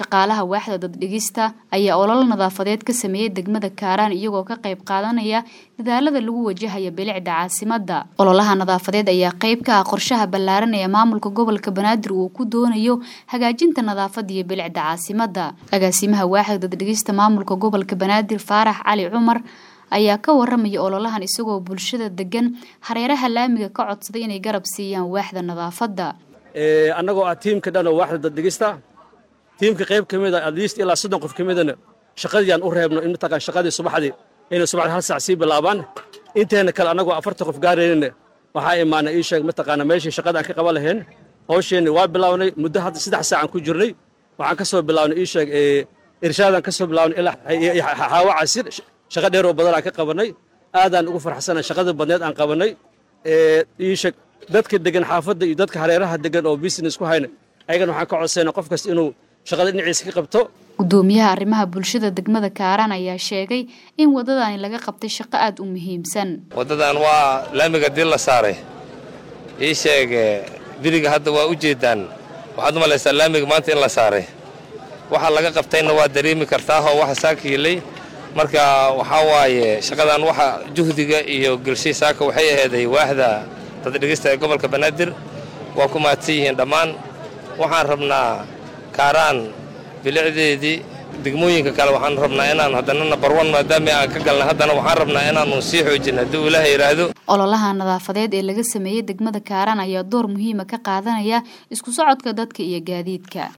shaqaalaha waaxda daddhigista ayaa ololo nadaafadeed ka sameeyey degmada kaaraan iyagoo ka qayb qaadanaya dadaalada lagu wajahaya bilicda caasimada ololaha nadaafadeed ayaa qayb ka ah qorshaha ballaaran ee maamulka gobolka banaadir uu ku doonayo hagaajinta nadaafada iyo bilicda caasimada agaasimaha waaxda daddhigista maamulka gobolka banaadir faarax cali cumar ayaa ka waramaya ololahan isagoo bulshada degan hareeraha laamiga ka codsaday inay garab siiyaan waaxda nadaafada annagoo ah tiimka dhan oo waaxda daddhigista tiimka qayb ka mid a adliist ilaa soddon qof ka midana shaqadiiyaan u reebno in mataqaan shaqadii subaxdii inay subaxdii hal saac sii bilaabaan inteena kale annagoo afartan qof gaaraynana waxaa imaanay ii sheeg mataqaana meeshii shaqada aan ka qaban lahayn hawsheenni waa bilaabnay muddo hadda saddex saacaan ku jirnay waxaan ka soo bilaabnay ii sheeg irshaadaan ka soo bilaabnay ilaa xaawa casir shaqo dheer oo badan aan ka qabannay aadaan ugu farxsanay shaqada badneed aan qabannay ii sheeg dadka degan xaafadda iyo dadka hareeraha degan oo business ku hayna ayagana waxaan ka codsayna qof kasta inuu shaqada dhinaciisa ka qabto gudoomiyaha arrimaha bulshada degmada kaaraan ayaa sheegay in waddadani laga qabtay shaqo aada u muhiimsan waddadan waa laamiga dil la saaray ii sheeg biriga hadda waa u jeedaan waxaad u malaysaa laamiga maanta in la saaray waxa laga qabtayna waa dareemi kartaahoo waxa saaka yilay marka waxaa waaye shaqadan waxa juhdiga iyo gelshay saaka waxay aheeday waaxda daddhigista ee gobolka banaadir waa ku mahadsan yihiin dhammaan waxaan rabnaa kaaraan bilicdeedii degmooyinka kale waxaan rabnaa inaan haddana nabar wan maadaama aan ka galnay haddana waxaan rabnaa inaanu sii xoojin haddii uu ilaaha yidhaahdo ololaha nadaafadeed ee laga sameeyey degmada kaaraan ayaa door muhiima ka qaadanaya isku socodka dadka iyo gaadiidka